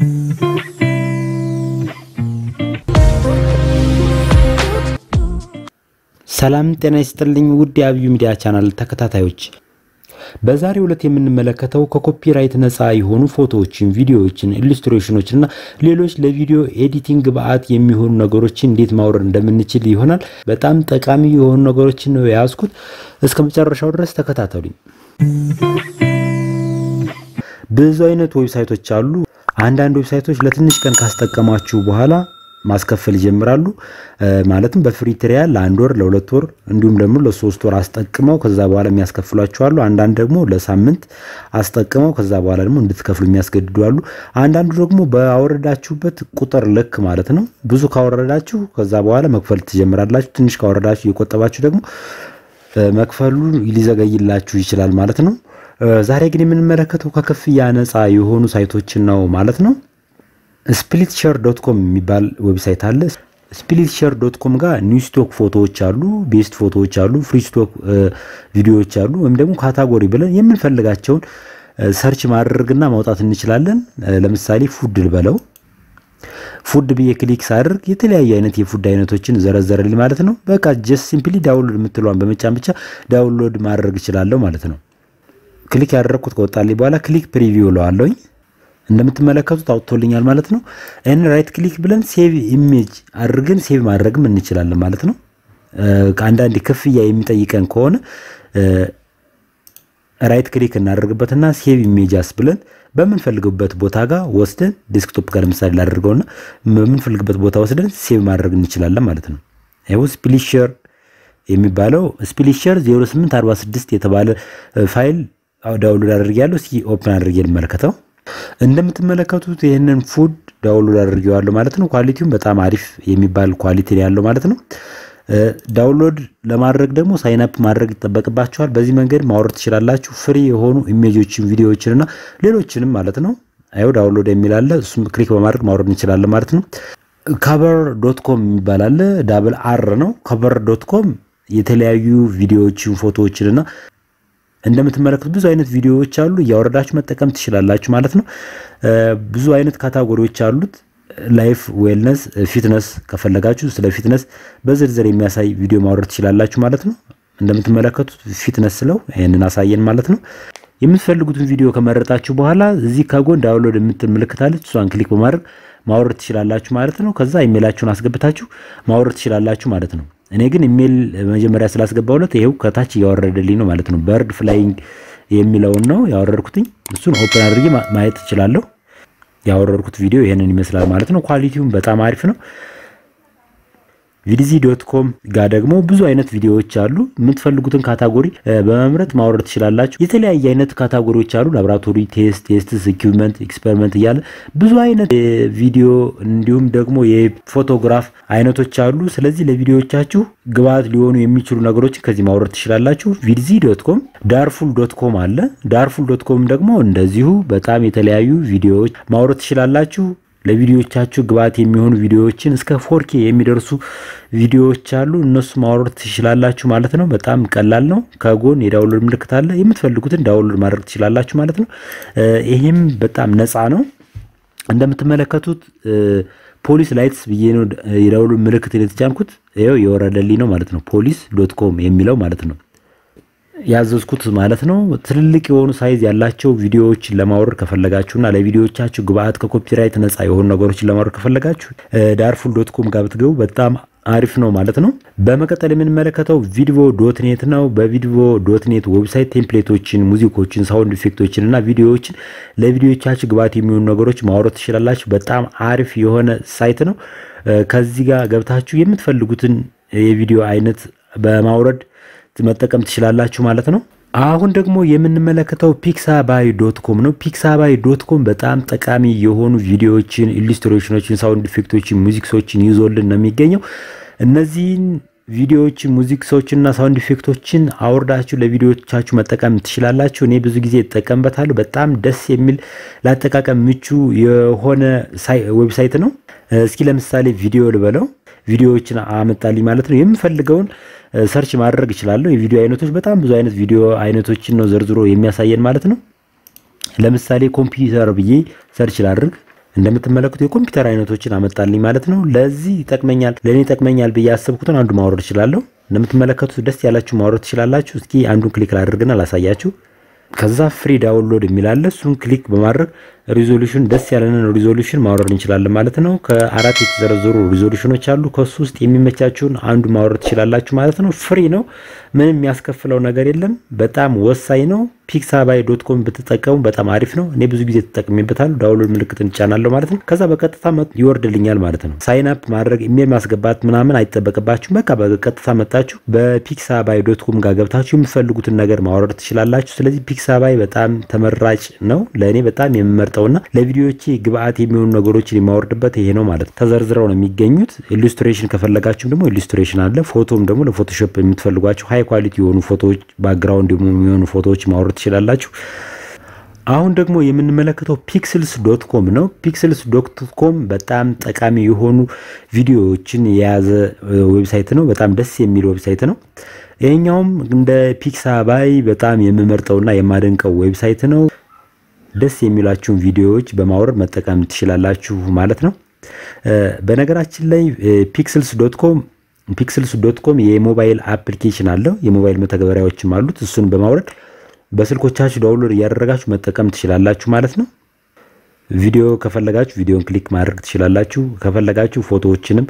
ሰላም ጤና ይስጥልኝ ውድ የአብዩ ሚዲያ ቻናል ተከታታዮች፣ በዛሬው ዕለት የምንመለከተው ከኮፒራይት ነፃ የሆኑ ፎቶዎችን፣ ቪዲዮዎችን፣ ኢሉስትሬሽኖችን እና ሌሎች ለቪዲዮ ኤዲቲንግ ግብአት የሚሆኑ ነገሮችን እንዴት ማውረድ እንደምንችል ይሆናል። በጣም ጠቃሚ የሆኑ ነገሮችን ነው የያዝኩት። እስከ መጨረሻው ድረስ ተከታተሉኝ። ብዙ አይነት ዌብሳይቶች አሉ። አንዳንድ ዌብሳይቶች ለትንሽ ቀን ካስጠቀማችሁ በኋላ ማስከፈል ይጀምራሉ። ማለትም በፍሪ ትሪያል ለአንድ ወር፣ ለሁለት ወር እንዲሁም ደግሞ ለሶስት ወር አስጠቅመው ከዛ በኋላ የሚያስከፍሏቸው አሉ። አንዳንድ ደግሞ ለሳምንት አስጠቅመው ከዛ በኋላ ደግሞ እንድትከፍሉ የሚያስገድዱ አሉ። አንዳንዱ ደግሞ ባወረዳችሁበት ቁጥር ልክ ማለት ነው። ብዙ ካወረዳችሁ ከዛ በኋላ መክፈል ትጀምራላችሁ። ትንሽ ካወረዳችሁ እየቆጠባችሁ ደግሞ መክፈሉ ሊዘገይላችሁ ይችላል ማለት ነው። ዛሬ ግን የምንመለከተው ከክፍያ ነፃ የሆኑ ሳይቶችን ነው ማለት ነው። ስፕሊት ሸር ዶት ኮም የሚባል ዌብሳይት አለ። ስፕሊት ሸር ዶት ኮም ጋር ኒው ስቶክ ፎቶዎች አሉ፣ ቤስት ፎቶዎች አሉ፣ ፍሪ ስቶክ ቪዲዮዎች አሉ። ወይም ደግሞ ካታጎሪ ብለን የምንፈልጋቸውን ሰርች ማድረግና ማውጣት እንችላለን። ለምሳሌ ፉድ ልበለው። ፉድ ብዬ ክሊክ ሳደርግ የተለያዩ አይነት የፉድ አይነቶችን ዘረዘረልኝ ማለት ነው። በቃ ጀስት ሲምፕሊ ዳውንሎድ የምትለዋን በመጫን ብቻ ዳውንሎድ ማድረግ እችላለሁ ማለት ነው። ክሊክ ያደረግኩት ከወጣልኝ በኋላ ክሊክ ፕሪቪው እለዋለሁኝ። እንደምትመለከቱት አውጥቶልኛል ማለት ነው። ይህን ራይት ክሊክ ብለን ሴቭ ኢሜጅ አድርገን ሴቭ ማድረግም እንችላለን ማለት ነው። ከአንዳንድ ክፍያ የሚጠይቀን ከሆነ ራይት ክሊክ እናደርግበትና ሴቭ ኢሜጃስ ብለን በምንፈልግበት ቦታ ጋር ወስደን ዴስክቶፕ ጋር ለምሳሌ ላደርገውና በምንፈልግበት ቦታ ወስደን ሴቭ ማድረግ እንችላለን ማለት ነው። ይኸው ስፕሊሸር የሚባለው ስፕሊሸር 0846 የተባለ ፋይል ዳውንሎድ አድርጌያለሁ። እስኪ ኦፕን አድርጌ ልመለከተው። እንደምትመለከቱት ይህንን ፉድ ዳውንሎድ አድርጌዋለሁ ማለት ነው። ኳሊቲውም በጣም አሪፍ የሚባል ኳሊቲ ያለው ማለት ነው። ዳውንሎድ ለማድረግ ደግሞ ሳይንፕ ማድረግ ይጠበቅባቸዋል። በዚህ መንገድ ማውረድ ትችላላችሁ። ፍሪ የሆኑ ኢሜጆችን፣ ቪዲዮዎችን እና ሌሎችንም ማለት ነው። አይው ዳውንሎድ የሚል አለ። እሱም ክሊክ በማድረግ ማውረድ እንችላለን ማለት ነው። ከቨር ዶት ኮም የሚባል አለ። ዳብል አር ነው። ከቨር ዶት ኮም የተለያዩ ቪዲዮዎችን፣ ፎቶዎችን እና እንደምትመለከቱ ብዙ አይነት ቪዲዮዎች አሉ። እያወረዳችሁ መጠቀም ትችላላችሁ ማለት ነው። ብዙ አይነት ካታጎሪዎች አሉት። ላይፍ፣ ዌልነስ፣ ፊትነስ ከፈለጋችሁ ስለ ፊትነስ በዝርዝር የሚያሳይ ቪዲዮ ማውረድ ትችላላችሁ ማለት ነው። እንደምትመለከቱት ፊትነስ ስለው ይህንን አሳየን ማለት ነው። የምትፈልጉትን ቪዲዮ ከመረጣችሁ በኋላ እዚህ ከጎን ዳውንሎድ የምትል ምልክታለች። እሷን ክሊክ በማድረግ ማውረድ ትችላላችሁ ማለት ነው። ከዛ ኢሜላችሁን አስገብታችሁ ማውረድ ትችላላችሁ ማለት ነው። እኔ ግን ኢሜል መጀመሪያ ስላስገባሁለት ይሄው ከታች እያወረደልኝ ነው ማለት ነው። በርድ ፍላይንግ የሚለውን ነው ያወረድኩትኝ። እሱን ኦፕን አድርጌ ማየት እችላለሁ። ያወረድኩት ቪዲዮ ይሄንን ይመስላል ማለት ነው። ኳሊቲውም በጣም አሪፍ ነው። ቪዲዚ ዶት ኮም ጋር ደግሞ ብዙ አይነት ቪዲዮዎች አሉ። የምትፈልጉትን ካታጎሪ በመምረጥ ማውረድ ትችላላችሁ። የተለያየ አይነት ካታጎሪዎች አሉ። ላቦራቶሪ ቴስት፣ ቴስትስ፣ ኢኩዊፕመንት፣ ኤክስፐሪመንት እያለ ብዙ አይነት ቪዲዮ እንዲሁም ደግሞ የፎቶግራፍ አይነቶች አሉ። ስለዚህ ለቪዲዮዎቻችሁ ግብአት ሊሆኑ የሚችሉ ነገሮችን ከዚህ ማውረድ ትችላላችሁ። ቪዲዚ ዶት ኮም፣ ዳርፉል ዶት ኮም አለ። ዳርፉል ዶት ኮም ደግሞ እንደዚሁ በጣም የተለያዩ ቪዲዮዎች ማውረድ ትችላላችሁ። ለቪዲዮዎቻችሁ ግብአት የሚሆኑ ቪዲዮዎችን እስከ ፎርኬ የሚደርሱ ቪዲዮዎች አሉ። እነሱ ማውረድ ትችላላችሁ ማለት ነው። በጣም ቀላል ነው። ከጎን የዳውንሎድ ምልክት አለ። የምትፈልጉትን ዳውንሎድ ማድረግ ትችላላችሁ ማለት ነው። ይህም በጣም ነፃ ነው። እንደምትመለከቱት ፖሊስ ላይትስ ብዬ ነው የዳውንሎድ ምልክት የተጫንኩት። ይኸው የወረደልኝ ነው ማለት ነው። ፖሊስ ዶት ኮም የሚለው ማለት ነው ያዘዝኩት ማለት ነው። ትልልቅ የሆኑ ሳይዝ ያላቸው ቪዲዮዎችን ለማውረድ ከፈለጋችሁና ለቪዲዮዎቻችሁ ግብአት ከኮፒራይት ነፃ የሆኑ ነገሮችን ለማውረድ ከፈለጋችሁ ዳርፉል ዶት ኮም ጋር ብትገቡ በጣም አሪፍ ነው ማለት ነው። በመቀጠል የምንመለከተው ቪድቮ ዶት ኔት ነው። በቪድቮ ዶት ኔት ዌብሳይት ቴምፕሌቶችን፣ ሙዚኮችን፣ ሳውንድ ኢፌክቶችን እና ቪዲዮዎችን ለቪዲዮዎቻችሁ ግብአት የሚሆኑ ነገሮች ማውረድ ትችላላችሁ። በጣም አሪፍ የሆነ ሳይት ነው። ከዚህ ጋር ገብታችሁ የምትፈልጉትን የቪዲዮ አይነት በማውረድ መጠቀም ትችላላችሁ ማለት ነው። አሁን ደግሞ የምንመለከተው ፒክሳባይ ዶት ኮም ነው። ፒክሳባይ ዶት ኮም በጣም ጠቃሚ የሆኑ ቪዲዮዎችን፣ ኢሉስትሬሽኖችን፣ ሳውንድ ኢፌክቶችን፣ ሙዚክሶችን ይዞልን ነው የሚገኘው። እነዚህን ቪዲዮዎችን፣ ሙዚክሶችንና ሳውንድ ኢፌክቶችን አውርዳችሁ ለቪዲዮቻችሁ መጠቀም ትችላላችሁ። እኔ ብዙ ጊዜ እጠቀምበታለሁ። በጣም ደስ የሚል ለአጠቃቀም ምቹ የሆነ ዌብሳይት ነው። እስኪ ለምሳሌ ቪዲዮ ልበለው ቪዲዮዎችን አመጣልኝ ማለት ነው። የምፈልገውን ሰርች ማድረግ እችላለሁ። የቪዲዮ አይነቶች በጣም ብዙ አይነት ቪዲዮ አይነቶችን ነው ዘርዝሮ የሚያሳየን ማለት ነው። ለምሳሌ ኮምፒውተር ብዬ ሰርች ላድርግ። እንደምትመለከቱ የኮምፒውተር አይነቶችን አመጣልኝ ማለት ነው። ለዚህ ይጠቅመኛል ለእኔ ይጠቅመኛል ብዬ ያሰብኩትን አንዱ ማውረድ እችላለሁ። እንደምትመለከቱት ደስ ያላችሁ ማውረድ ትችላላችሁ። እስኪ አንዱን ክሊክ ላድርግና ላሳያችሁ። ከዛ ፍሪ ዳውንሎድ የሚላለ እሱን ክሊክ በማድረግ ሪዞሉሽን ደስ ያለንን ሪዞሉሽን ማውረድ እንችላለን ማለት ነው። ከአራት የተዘረዘሩ ሪዞሉሽኖች አሉ። ከሱ ውስጥ የሚመቻችሁን አንዱ ማውረድ ትችላላችሁ ማለት ነው። ፍሪ ነው። ምንም የሚያስከፍለው ነገር የለም። በጣም ወሳኝ ነው። ፒክሳባይ ዶት ኮም ብትጠቀሙ በጣም አሪፍ ነው። እኔ ብዙ ጊዜ ተጠቅሜበታለሁ። ዳውንሎድ ምልክት እንጫናለሁ ማለት ነው። ከዛ በቀጥታ ይወርድልኛል ማለት ነው። ሳይን አፕ ማድረግ ኢሜል ማስገባት ምናምን አይጠበቅባችሁም። በቃ በቀጥታ መጣችሁ በፒክሳባይ ዶት ኮም ጋር ገብታችሁ የምትፈልጉትን ነገር ማውረድ ትችላላችሁ። ስለዚህ ፒክሳባይ በጣም ተመራጭ ነው። ለእኔ በጣም የምመርጠውና ለቪዲዮዎቼ ግብአት የሚሆኑ ነገሮችን የማወርድበት ይሄ ነው ማለት ነው። ተዘርዝረው ነው የሚገኙት። ኢሉስትሬሽን ከፈለጋችሁም ደግሞ ኢሉስትሬሽን አለ። ፎቶም ደግሞ ለፎቶሾፕ የምትፈልጓቸው ሃይ ኳሊቲ የሆኑ ፎቶዎች ባክግራውንድ የሚሆኑ ፎቶዎች ማውረድ ትችላላችሁ። አሁን ደግሞ የምንመለከተው ፒክስልስ ዶት ኮም ነው። ፒክስልስ ዶት ኮም በጣም ጠቃሚ የሆኑ ቪዲዮዎችን የያዘ ዌብሳይት ነው። በጣም ደስ የሚል ዌብሳይት ነው። ይሄኛውም እንደ ፒክሳባይ በጣም የምመርጠውና የማደንቀው ዌብሳይት ነው። ደስ የሚላችሁን ቪዲዮዎች በማውረድ መጠቀም ትችላላችሁ ማለት ነው። በነገራችን ላይ ፒክስልስ ዶት ኮም ፒክስልስ ዶት ኮም የሞባይል አፕሊኬሽን አለው። የሞባይል መተግበሪያዎችም አሉት። እሱን በማውረድ በስልኮቻችሁ ዳውንሎድ እያደረጋችሁ መጠቀም ትችላላችሁ ማለት ነው። ቪዲዮ ከፈለጋችሁ ቪዲዮን ክሊክ ማድረግ ትችላላችሁ። ከፈለጋችሁ ፎቶዎችንም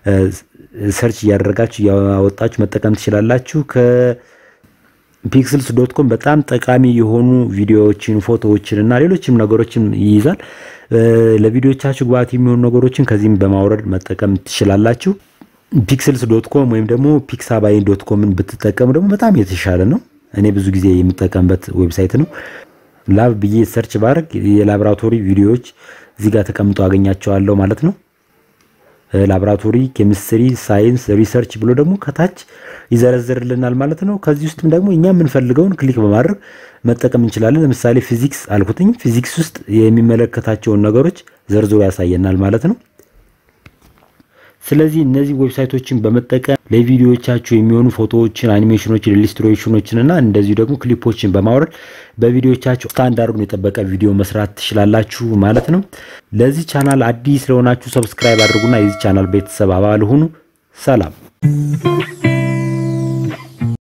ሰርች እያደረጋችሁ እያወጣችሁ መጠቀም ትችላላችሁ። ከፒክስልስ ዶት ኮም በጣም ጠቃሚ የሆኑ ቪዲዮዎችን፣ ፎቶዎችን እና ሌሎችም ነገሮችን ይይዛል። ለቪዲዮቻችሁ ግብዓት የሚሆኑ ነገሮችን ከዚህም በማውረድ መጠቀም ትችላላችሁ። ፒክስልስ ዶት ኮም ወይም ደግሞ ፒክሳባይ ዶት ኮምን ብትጠቀሙ ደግሞ በጣም የተሻለ ነው። እኔ ብዙ ጊዜ የምጠቀምበት ዌብሳይት ነው። ላብ ብዬ ሰርች ባድረግ የላቦራቶሪ ቪዲዮዎች እዚህ ጋር ተቀምጠው አገኛቸዋለሁ ማለት ነው። ላቦራቶሪ፣ ኬሚስትሪ፣ ሳይንስ፣ ሪሰርች ብሎ ደግሞ ከታች ይዘረዝርልናል ማለት ነው። ከዚህ ውስጥም ደግሞ እኛ የምንፈልገውን ክሊክ በማድረግ መጠቀም እንችላለን። ለምሳሌ ፊዚክስ አልኩትኝ። ፊዚክስ ውስጥ የሚመለከታቸውን ነገሮች ዘርዝሮ ያሳየናል ማለት ነው። ስለዚህ እነዚህ ዌብሳይቶችን በመጠቀም ለቪዲዮዎቻችሁ የሚሆኑ ፎቶዎችን፣ አኒሜሽኖችን፣ ኢሉስትሬሽኖችን እና እንደዚሁ ደግሞ ክሊፖችን በማውረድ በቪዲዮዎቻችሁ ስታንዳርዱን የጠበቀ ቪዲዮ መስራት ትችላላችሁ ማለት ነው። ለዚህ ቻናል አዲስ ለሆናችሁ ሰብስክራይብ አድርጉና የዚህ ቻናል ቤተሰብ አባል ሁኑ። ሰላም